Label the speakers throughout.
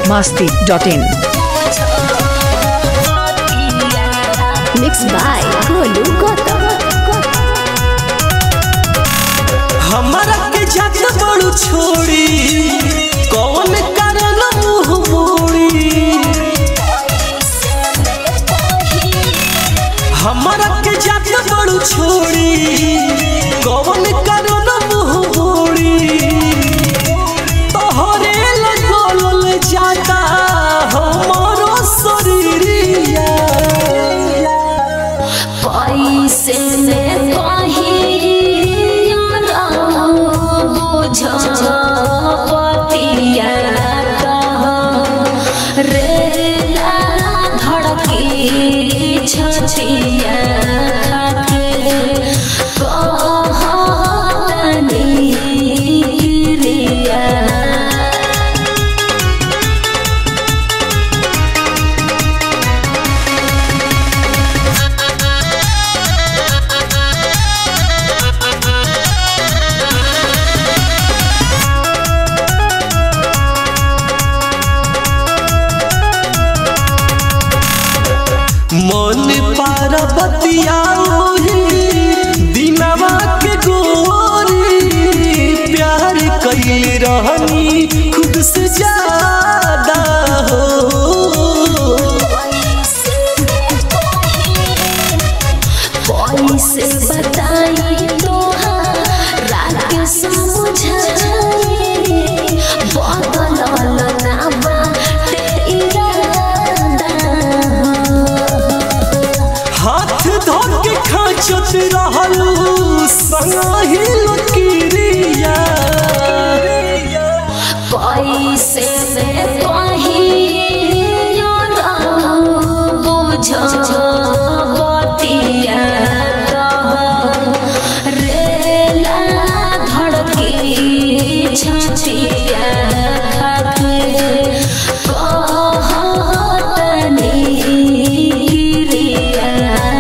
Speaker 1: biharmasti.in
Speaker 2: Mixed by Golu Gautam.
Speaker 3: हमारा के जात बड़ू छोड़ी कौन कारण मुंह मोड़ी हमारा के जात बड़ू छोड़ी कौन कारण मुंह मोड़ी तोहरे लगल जाता हमारो शरीरिया
Speaker 2: पैसे में पहिया बुझ पतिया रेला धड़की छछिया कहतनी गिरिया
Speaker 3: मन पार्वतिया दिनवा के गोरी प्यार कैल रहनी खुद से ज्यादा हो
Speaker 2: पैसे बताई तोहारा के समझाई बदलल ना बाटे इरादा
Speaker 3: हाथ धो के खाचत रहलू संगाही लकीरिया
Speaker 2: पैसे में पहिया बुझ बतिया रेला धड़की छछिया कहतनी गिरिया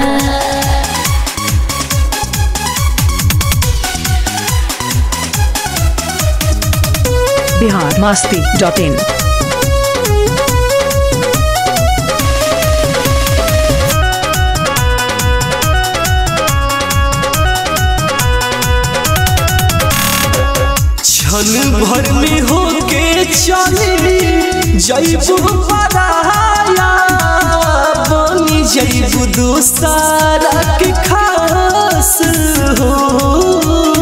Speaker 1: biharmasti.in
Speaker 3: क्षण भर में होके चली जैबू पराया बनी जैबू दोसारा के खास हो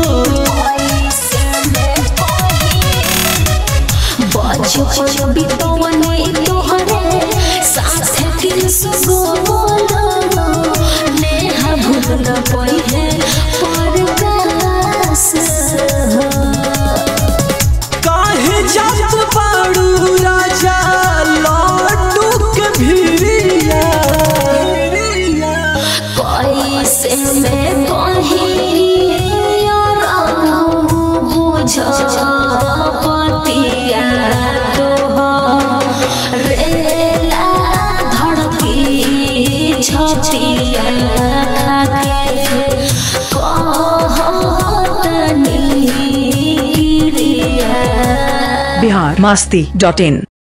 Speaker 2: बचपन बितवने तोहरे साथ दिल सुगोलो नेहा भूल न पइहे परदास
Speaker 3: काहे जात बाड़ू राजा लड्डू के भिरिया
Speaker 2: पैसे में पहिया बुझ पतिया रेला धड़की छतिया कहतनी गिरिया
Speaker 1: biharmasti.in